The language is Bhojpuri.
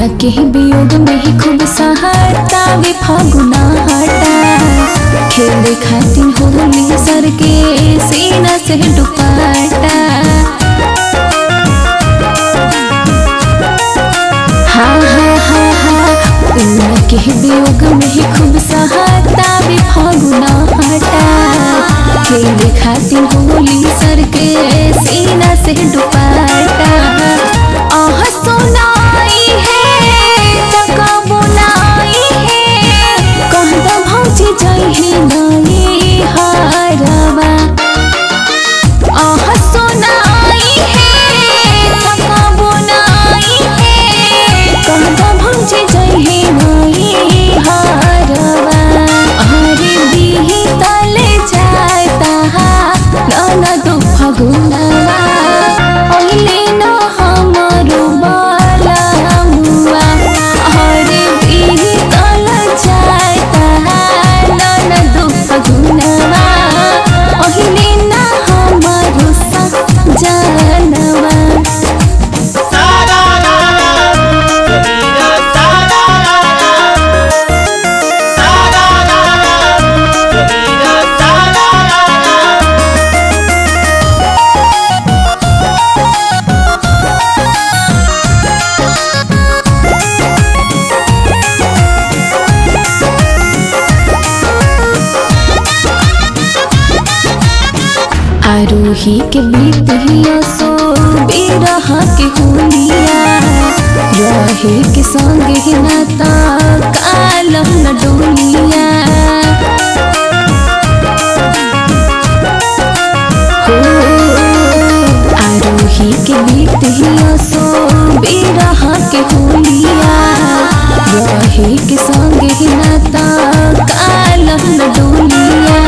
उन के वियोग में ही खूब सहारता वे फागुना हटा खेले खातिर होली सर के सीना से दुपट्टा हाँ हाँ हाँ हाँ उन के वियोग में ही खूब सहारता वे फागुना हटा खेले खातिर होली सर के सीना से दुपट्टा आह सुनाई है तका बुनाई है कहता भौजी जही नई हारवा आह सुनाई है तका बुनाई है कहता भौजी जही नई हारवा अरे बिही तले जाता नाना दो फगुनवा ओइले न हमरो बाला मुआ अरे बिही तले जाता नाना दो फगुनवा ओइले न हमरो सा जानवा सारा लाला कबीरा सारा लाला सारा लाला कबीरा सारा लाला आरोही के बीतिया सो बिरह के होलिया रहे के संग ही नाता कालम न डोलिया हो आरोही के बीतिया सो बिरह के होलिया रहे के संग ही नाता कालम न डोलिया